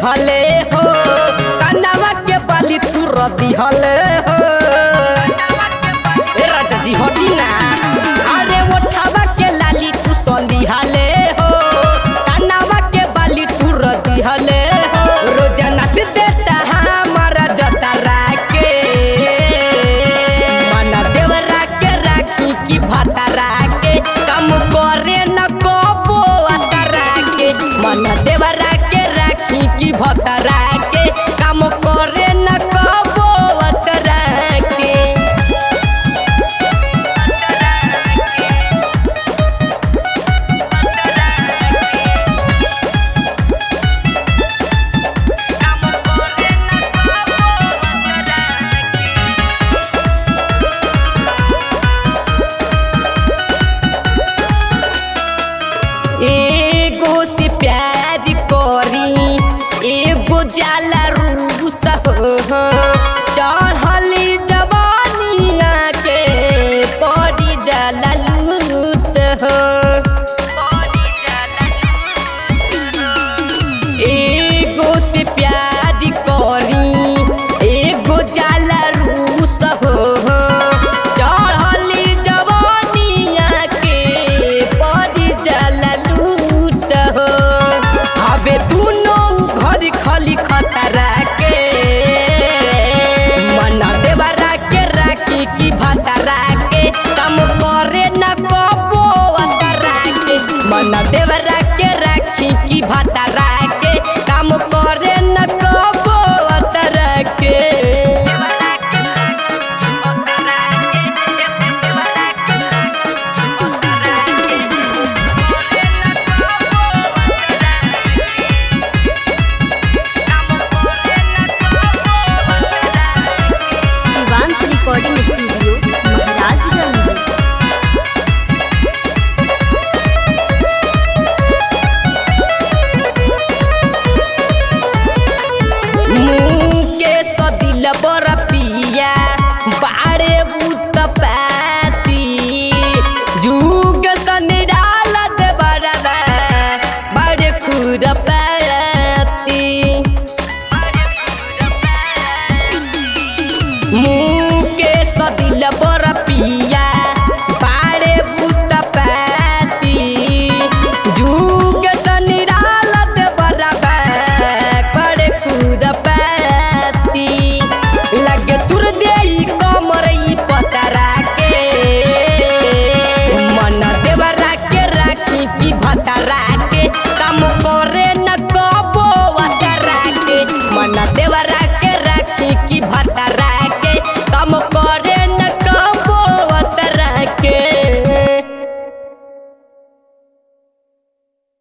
दिहले हो कनवा के बाली तुर दिहले हो ए राजा जी हटी ना अरे ओठवा के लाली तू संदिहले हो कनवा के बाली तुर दिहले हो रोजाना से देता हमारा जतरा के मन देवरा के राखी की भतरा के कम करे न कबो अतरा के मन देवरा के राखी की भतरा के कम करे न कबो अतरा के एगो से प्यार करी एगो जाला रूस हो चाहे